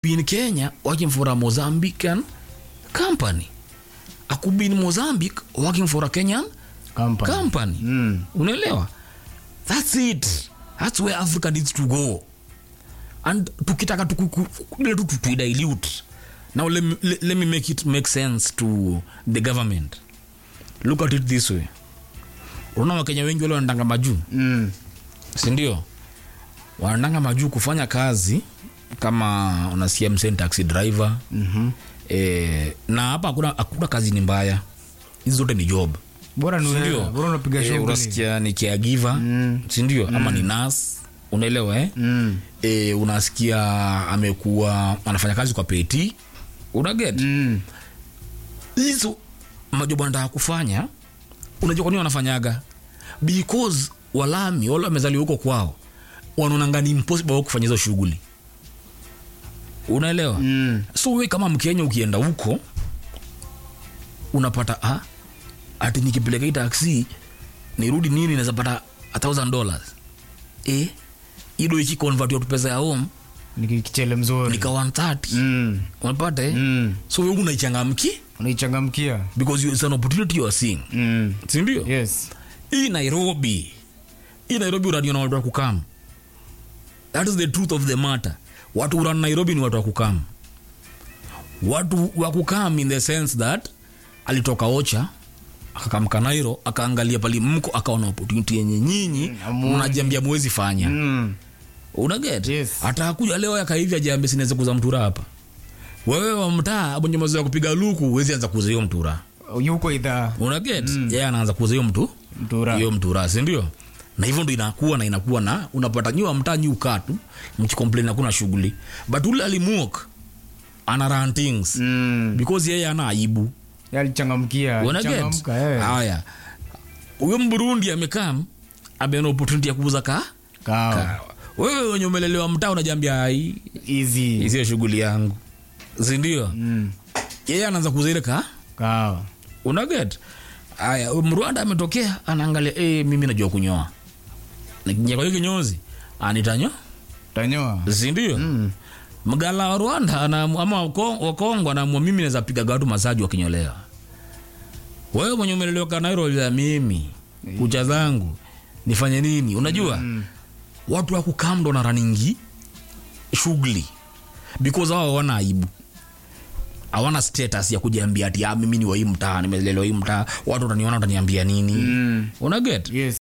be in Kenya working for a Mozambican company. I could be in Mozambique working for a Kenyan Company. company. Mm. Unaelewa? That's it. That's where Africa needs to go. And tukitaka tuku- ile tu tuidilute. Now let me, let, let me make it make sense to the government. Look at it this way. Unaona Wakenya wengi wale wanatanga majuu Mm. sindio wanatanga majuu kufanya kazi kama unasikia mseni taxi driver Mhm. e, na hapa hakuna hakuna kazi ni mbaya hizi zote ni job Bora ni sindio wewe. Bora unapiga Eh, shughuli. unasikia ni caregiver Mm. sindio ama ni nas unaelewa eh? Mm. e, unasikia amekuwa anafanya kazi kwa peti unaget Mm. hizo majobo anataka kufanya unajua kwa nini wanafanyaga because walami wale wamezaliwa huko kwao wanaonanga ni impossible wao kufanya hizo shughuli unaelewa Mm. so we kama mkenya ukienda huko unapata ah, ati nikipeleka hii taksi nirudi nini naweza pata a thousand dollars eh ido ikiconvert tu pesa ya home Ni kichele mzuri. nika 130 Mm. unapata eh Mm. so we unaichangamki Unaichangamkia. because you- it's an opportunity you are seeing Mm. sindio Yes. hii nairobi hii nairobi uraniona watu wa kukam that is the truth of the matter watu uran nairobi ni watu wa kukam watu wa kukam in the sense that alitoka ocha akakamka nairo akaangalia pali mko akaona opportunity yenye nyinyi amuone. mnajiambia mwezi fanya Mm. unaget Yes. atakuja leo yakaivi ajiambia sinaweza kuza mtura hapa wewe wa mtaa mwenye mazoea kupiga luku huwezi anza kuuza hiyo mtura Yuko idhaa. unaget yeye anaanza kuuza hiyo mtu Mtura. hiyo mtura sindio na hivyo ndo inakuwa na inakuwa na unapata nyua mtaa nyi ukaa tu mkikomplain hakuna shughuli but ule alimwok ana run things Mm. because yeye ana aibu Yalichangamkia. unaget Changamka, eh. haya huyo mburundi amekaa ameona opportunity ya kuuza ka Kawa. kahawa. wewe wenye umelelewa mtaa unajambia ai Easy. isiyo shughuli yangu sindio Mm. yeye anaanza kuuza ile ka Kawa. unaget aya mrwanda ametokea anaangalia e, mimi najua kunyoa nikingia kwa hiyo kinyozi anitanyo Tanyoa. sindio Mm. mgala wa rwanda ana, ama wako- wakongo anaamua mimi naweza piga watu masaji wakinyolewa wewe mwenye umelelewa kanairo ya mimi kucha zangu nifanye nini unajua Mm. watu wakukamdo na raningi shughuli because hao hawana aibu hawana status ya kujiambia ati ah, mimi ni wa hii mtaa nimelelewa hii mtaa watu wataniona wataniambia nini Mm. unaget Yes.